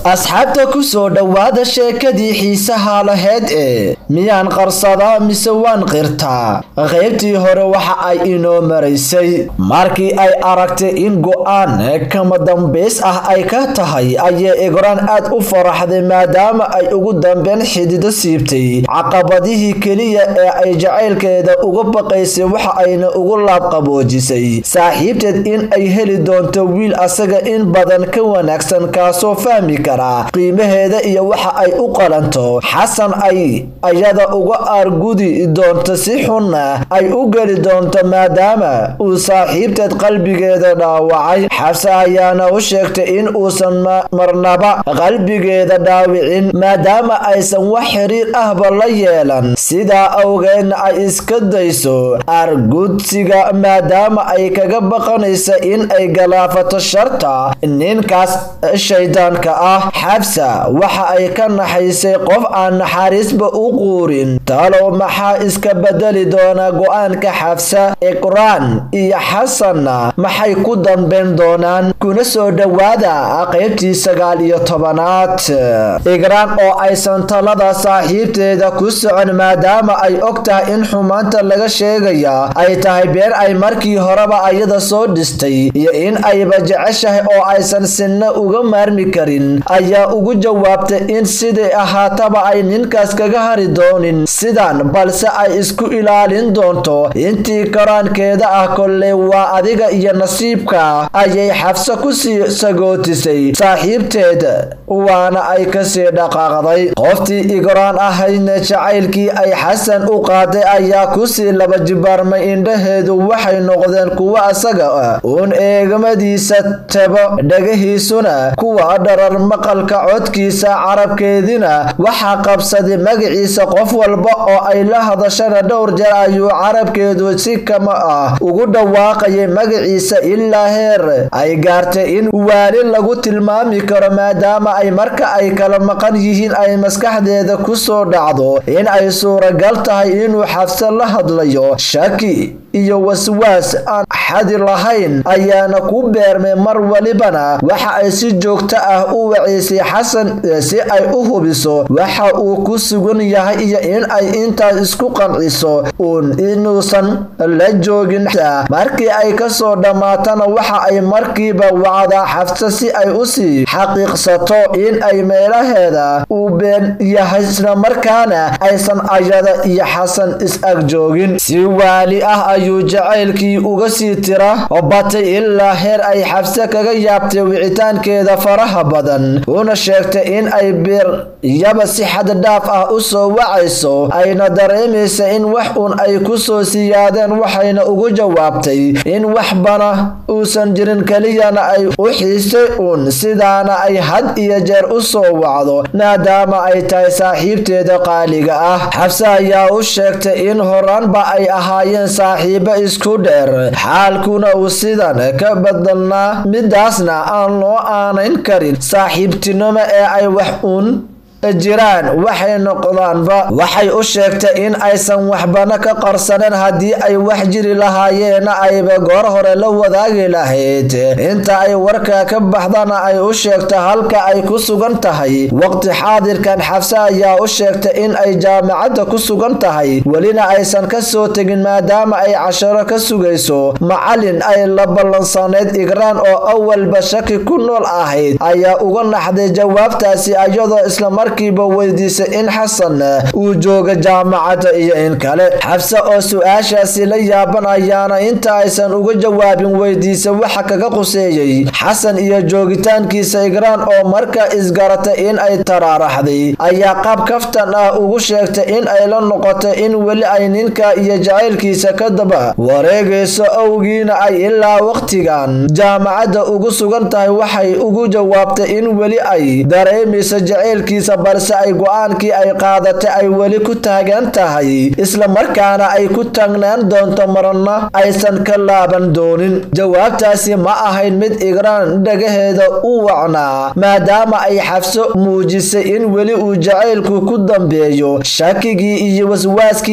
asxaabta ku soo dhowaada sheekadii xiisaha laheyd ee miyaan qarsadaa mise waan qirtaa qaybtii hore waxa ay inoo maraysay markii ay aragtay in go-aan kama dambays ah ay ka tahay ayay igraan aad u faraxday maadaama ay ugu dambeyn xidido siibtay caqabadihii keliya ee ay jacaylkeeda uga baqaysay waxa ayna ugu laabqaboojisay saaxiibteed in ay heli doonto wiil asaga in badan ka wanaagsan kaasoo fahmi kara qiimaheeda iyo waxa ay u qalanto xasan ay ayada uga aargudi doonto si xunna ay u geli doonto maadaama uu saaxiibteed qalbigeeda dhaawacay xabse ayaana u sheegtay in uusan marnaba qalbigeeda dhaawicin maadaama aysan wax xiriir ahba la yeelan sidaa awgeedna ay iska dayso aargudsiga maadaama ay kaga baqanaysa in ay galaafato sharta ninkaas shaydaanka ah xabsa waxa ay ka naxaysay qof aan naxariisba u quurin talow maxaa iska bedeli doona go-aanka xabsa iqraan iyo xasanna maxay ku dambeyn doonaan kuna soo dhowaada qaybtii sagaal iyo tobanaad igraan oo aysan talada saaxiibteeda ku socon maadaama ay og tahay in xumaanta laga sheegaya ay tahay been ay markii horeba ayada soo dhistay iyo in ayba jeceshahay oo aysan sinna uga maarmi karin ayaa ugu jawaabtay in sidai ahaataba ay ninkaas kaga hari doonin sidan balse ay isku ilaalin doonto intii karaankeeda ah kolley waa adiga iyo nasiibka ayay xabso kusii sagootisay saaxiibteeda waana ay kasii dhaqaaqday qoftii igraan ahaydna jacaylkii ay xasan u qaaday ayaa kusii laba jibaarmay indhaheedu waxay noqdeen kuwa asaga ah uun eegmadiisa tabo dhagahiisuna kuwa dharar maqalka codkiisa carabkeedina waxaa qabsaday magaciisa qof walba oo ay la hadashana dhowr jeer ayuu carabkeedu si kama ah ugu dhawaaqayay magaciisa ilaa heer ay gaartay in waali lagu tilmaami karo maadaama ay marka ay kala maqan yihiin ay maskaxdeeda ku soo dhacdo in ay suuragal tahay inuu xabse la hadlayo shaki iyo waswaas aan xadi lahayn ayaana ku beermay mar walibana waxa ay si joogto ah u waceysay xasan si ay u hubiso waxa uu ku sugan yahay iyo in ay intaas isku qanciso uun inuusan la joogin markii ay kasoo dhammaatana waxa ay markiiba wacdaa xabse si ay usii xaqiiqsato in ay meelaheeda uu been yahay islamarkaana aysan ayada iyo xasan is-ag joogin si waali ah ayuu jacaylkii uga sii tira batay ilaa heer ay xabse kaga yaabtay wicitaankeeda faraha badan una sheegtay in ay biryaba si xaddhaaf ah u soo wacayso ayna dareemaysa in wax uun ay ku soo siyaadeen waxayna ugu jawaabtay in waxbana uusan jirin keliyana ay u xiisay uun sidaana ay had iyo jeer u soo wacdo maadaama ay tahay saaxiibteeda qaaliga ah xabse ayaa u sheegtay in horaanba ay ahaayeen saaxiibo isku dheer xaalkuna uu sidan ka badalnaa midaasna aan loo aanayn karin saaxiibtinimo ee ay wax uun jiraan waxay noqdaanba waxay u sheegtay in aysan waxbana ka qarsaneen haddii ay wax jiri lahaayeena ayba goor hore la wadaagi lahayd inta ay warka ka baxdana ay u sheegto halka ay ku sugan tahay waqti xaadirkan xabse ayaa u sheegtay in ay jaamacadda ku sugan tahay welina aysan ka soo tegin maadaama ay casharo ka sugayso macalin ay la ballansanayd igraan oo awalba shaki ku nool ahayd ayaa uga naxday jawaabtaasi ayadoo islamar kiiba weydiisay in xasan uu jooga jaamacadda iyo in kale xabse oo su-aashaasi la yaaban ayaana inta aysan uga jawaabin weydiisa waxa kaga quseeyey xasan iyo joogitaankiisa igraan oo markaa isgaratay in ay taraaraxday ayaa qaab kaftan ah ugu sheegtay in ay la noqotay in weli ay ninka iyo jacaylkiisa ka daba wareegayso awgiina ay ilaa waqtigan jaamacadda ugu sugan tahay waxay ugu jawaabtay in weli ay dareemayso jacaylkiisa balse ay go-aankii ay qaadatay ay weli ku taagan tahay isla markaana ay ku taagnaan doonto marna aysan ka laaban doonin jawaabtaasi ma ahayn mid igraan dhagaheeda u wacnaa maadaama ay xabso muujisay in weli uu jacaylku ku dambeeyo shakigii iyo waswaaskii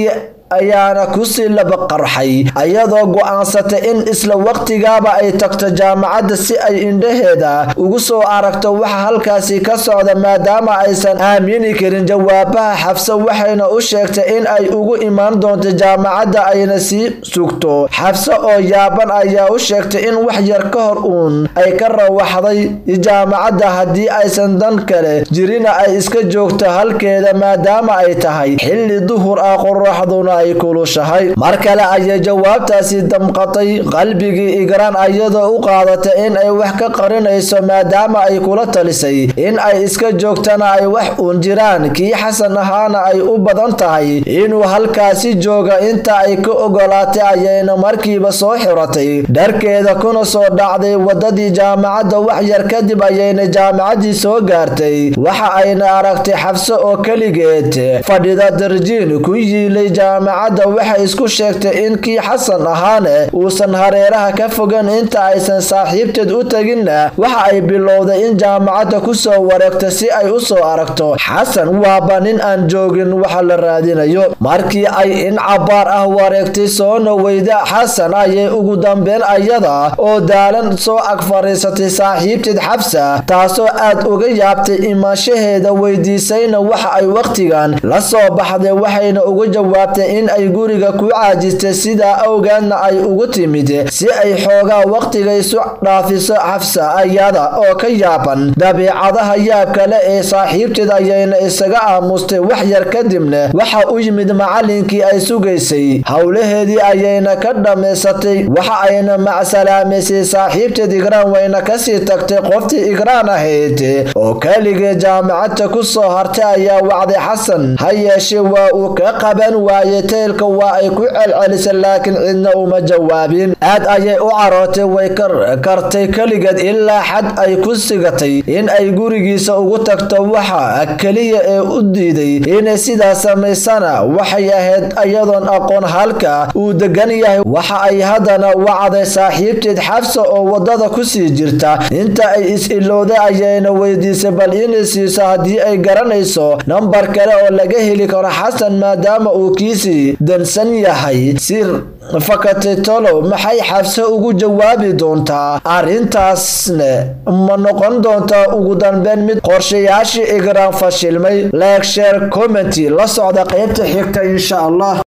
ayaana kusii laba qarxay iyadoo go'aansatay in isla waqtigaaba ay tagto jaamacadda si ay indhaheeda ugu soo aragto waxa halkaasi ka socda maadaama aysan aamini karin jawaabaha xabse waxayna u sheegtay in ay ugu imaan doonto jaamacadda ayna sii sugto xabse oo yaaban ayaa u sheegtay in wax yar ka hor uun ay ka rawaxday jaamacadda haddii aysan dan kale jirina ay iska joogto halkeeda maadaama ay tahay xilli duhur ah qoraxduna ay kulushahay mar kale ayay jawaabtaasi damqatay qalbigii igraan iyadoo u qaadatay in ay wax ka qarinayso maadaama ay kula talisay in ay iska joogtana ay wax uun jiraan kii xasan ahaana ay u badan tahay inuu halkaasi jooga inta ay ka ogolaatay ayayna markiiba soo xiratay dharkeeda kuna soo dhacday wadadii jaamacadda wax yar kadib ayayna jaamacaddii soo gaartay waxa ayna aragtay xabse oo keligeed fadhida darjiin ku yiilay jaamacadda waxay isku sheegtay in kii xasan ahaane uusan hareeraha ka fogan inta aysan saaxiibteed u teginna waxa ay bilowday in jaamacadda ku soo wareegto si ay u soo aragto xasan waaba nin aan joogin waxa la raadinayo markii ay in cabaar ah wareegtay soona weyda xasan ayay ugu dambeyn ayada oo daalan soo ag fadhiisatay saaxiibteed xabsa taasoo aad uga yaabtay imaanshaheeda weydiisayna waxa ay wakhtigan la soo baxday waxayna uga jawaabtay in ay guriga ku caajistay sidaa awgeedna ay ugu timid si ay xoogaa wakhtiga isu dhaafiso xabsa ayada oo ka yaaban dabiicadaha yaabka le ee saaxiibteed ayayna isaga aamustay wax yar kadibna waxa u yimid macallinkii ay sugaysay howlaheedii ayayna ka dhammaysatay waxa ayna macsalaamaysay saaxiibteed igraan wayna kasii tagtay qoftii igraan ahayd oo keligee jaamacadta ku soo hartay ayaa wacday xasan ha yeeshee waa uu ka qaban waayey teylka waa ay ku celcelisay laakiin cidna uma jawaabin aad ayay u carootay way kartay keligeed ilaa xad ay ku sigatay in ay gurigiisa ugu tagto waxa keliya ee u diiday inay sidaas samaysana waxay ahayd iyadoon aqoon halka uu degan yahay waxa ay haddana wacday saaxiibteed xabsa oo wadada kusii jirta inta ay is-ilowday ayayna weydiisay bal inay siiso haddii ay garanayso nambar kale oo laga heli karo xasan maadaama uu kiisii dansan yahay sir fakatay tolow maxay xabse ugu jawaabi doontaa arrintaasne ma noqon doontaa ugu dambeyn mid qorshayaashii igraan fashilmay leegsheer commenty la socda qaybta xigta insha allah